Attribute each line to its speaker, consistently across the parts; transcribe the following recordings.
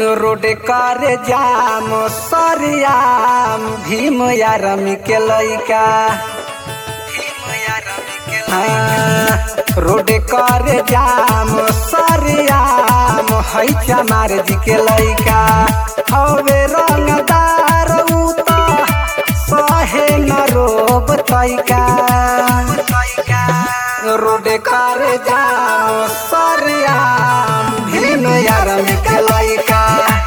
Speaker 1: road कर जाम सरियाम भीम यारम के लइका हाँ, रोड कर जाम सरियाम है चमार जी के लइका हवे रंगदार उ त सहे न रोब तैका रोड कर जाम सरियाम भीम यारम के लइका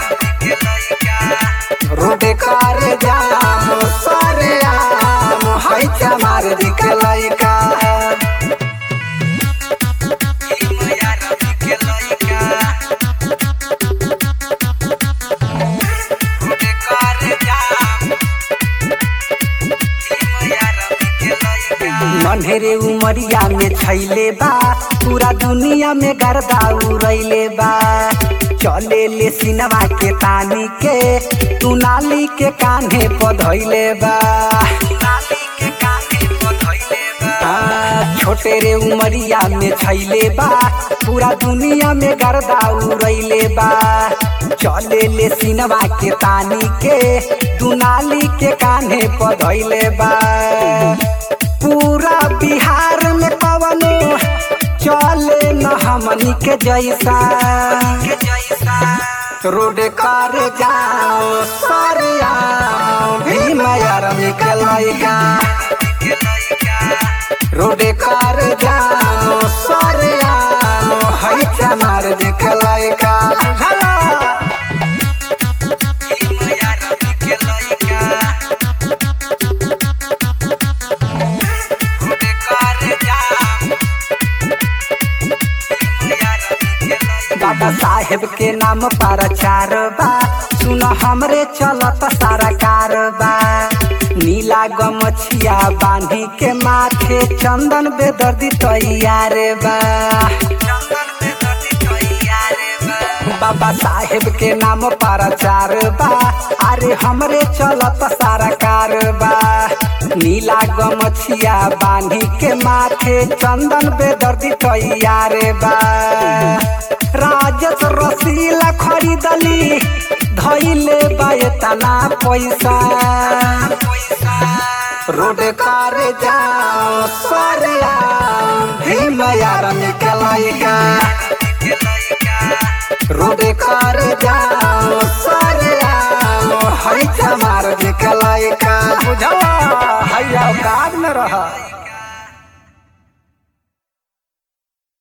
Speaker 1: रोड कर जाम सरियाम है चमार जी के लइका नन्हेरे उमरिया में छैले बा पूरा दुनिया में गर्दा उड़ैले बा चले ले सिनवा के तानी के तू नाली के कान्हे पधैले बा आ, छोटे रे उमरिया में छैले बा पूरा दुनिया में गर्दा उड़ैले बा चले ले सिनवा के तानी के दुनाली के कान्हे पधैले बा पूरा बिहार में पवनो चले न हमनी के जैसा रोड कर जाओ सरिया भीम यारम के लइका रोड कर जाओ सरिया है चमार देख लइका बुझला बाबा साहेब के नाम पर चार बा सुन हमरे चलत सारा कारबा नीला गमछिया बांधी के माथे चंदन बेदर्दी तैयार बा बाबा साहेब के नाम पर चार बा अरे हमरे चलत सारा कारबा नीला गमछिया बांधी के माथे चंदन बेदर्दी तैयार बा राजस रसीला खरीदली धैले बायतना पैसा रोड कर जाओ सरिया भीम यारम के लइका रोड कर जाओ सरिया है चमार के लइका बुझवा हैया काग में रहा